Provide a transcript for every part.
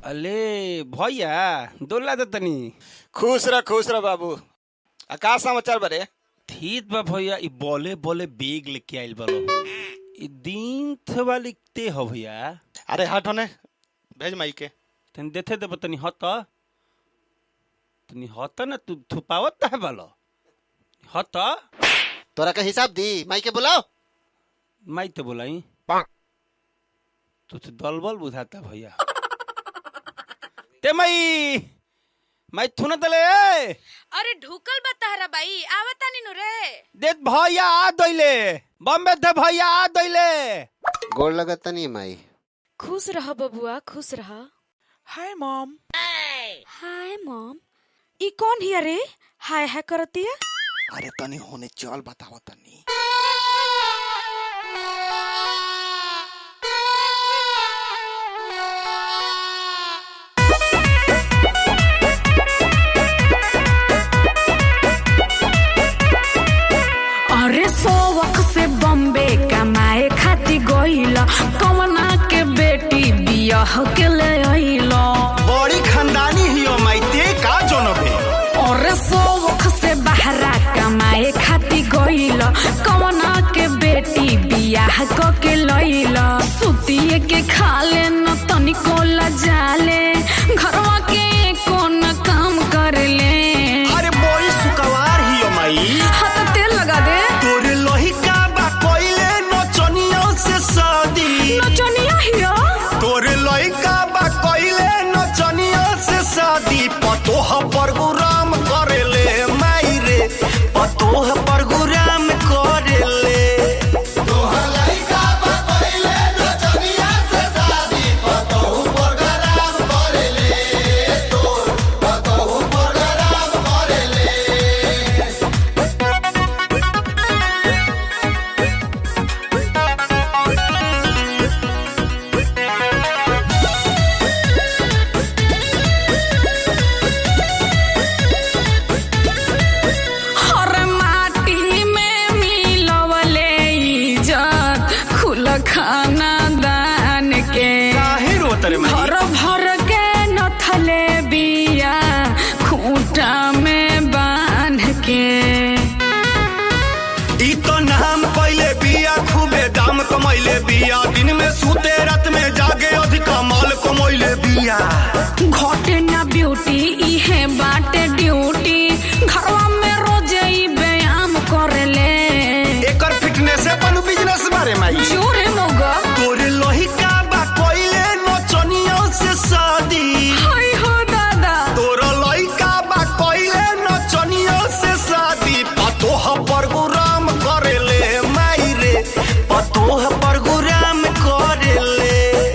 अले भैया दोला दे तनी खुश रह खुश रह बाबू आ का समाचार बरे ठीक बा भैया ई बोले बोले बेग लेके आइल बालो ई दिन थवा लिखते हो भैया अरे हट होने भेज माई के तनी देथे देब तनी हत तनी हत ना तू थुपावत है बालो हत तोरा का हिसाब दी माई के बुलाओ माई तो बोलाई तू तो दलबल बुझाता भैया ते माई माई थुना तले अरे ढुकल बा तहरा बाई आवतानी नु रे देत भैया आ दैले बम्बे थे भैया आ दैले गोड़ लगता नहीं माई खुश रह बबुआ खुश रह हाय मॉम हाय मॉम ई कौन हिया रे हाय हाय करतिया अरे तनी होने चल बताओ तनी अरे सोवक से बॉम्बे कमाए खाती गइला कवना के बेटी बियाह के ले आइला बड़ी खानदानी हियो माई ते का जनबे अरे सोवक से बहरा कमाए खाती गइला कवना के बेटी बियाह क के लइला सुतिए के खाले न तनिको लजाले घरवा के कोन काम करले अरे बड़ी सुकवार हियो माई हाथ तेल लगा दे तोरे लोहिका बा कोइले नचनियों से शादी नचनिया हिया तोरे लइका बा कोइले नचनियों से शादी पतोह परगुराम करेले माई रे पतोह परगुराम करेले हर माटी में मिलवले इज्जत खुल खाना दान के काहे रोत रे माई घर भर के नथले बिया खूंटा में बांध के ई तो नाम पहले बिया खूबे दाम कमैले बिया दिन में सूते रात में जागे अधिक माल कमैले बिया घटे ना ब्यूटी इहे बाटे ड्यूटी घरवा में रोजे ई व्यायाम करेले एकर फिटनेस अपन बिजनेस बारे माई जोरे मोगा तोरे लोहिका बा कोइले नचनियों से शादी हाय हो दादा तोरा लइका बा कोइले नचनियों से शादी पतोह परगुराम करेले माई रे पतोह परगुराम करेले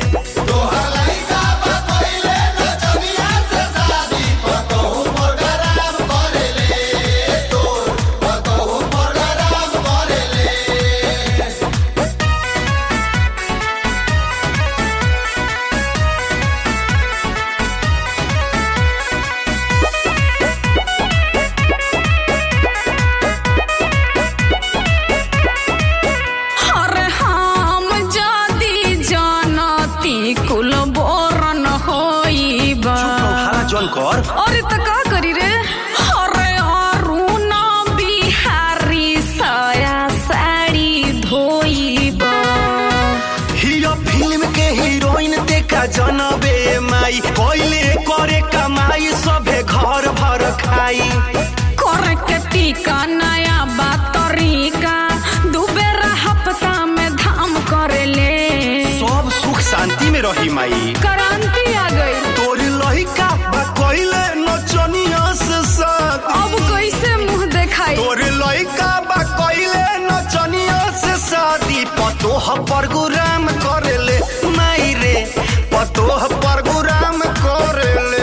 अरे हम जदी जानती कुल बोरन होइबा जौन कर अरे त का करी रे अरे अरुण बिहारी सया साड़ी धोइबा हियो फिल्म के हीरोइन देखा जनबे माई कोइले करे कमाई सभे घर भर खाई करे के टीका नया बा तरीका दू बेरा हफ्ता में धाम करेले सब सुख शांति में रही माई क्रांति आ गई तोरी लहिका बा कोइले नचनिया से साथ अब कैसे मुंह देखाई तोरे लइका बा कोइले नचनिया से शादी पतोह परगुराम करेले माई रे पतोह परगुराम करेले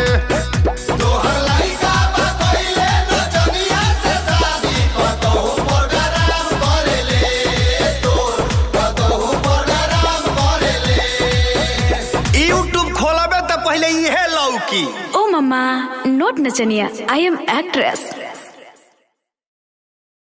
यूट्यूब खोलबे त पहले इहे लौकी ओ मम्मा नोट नचनिया आई एम एक्ट्रेस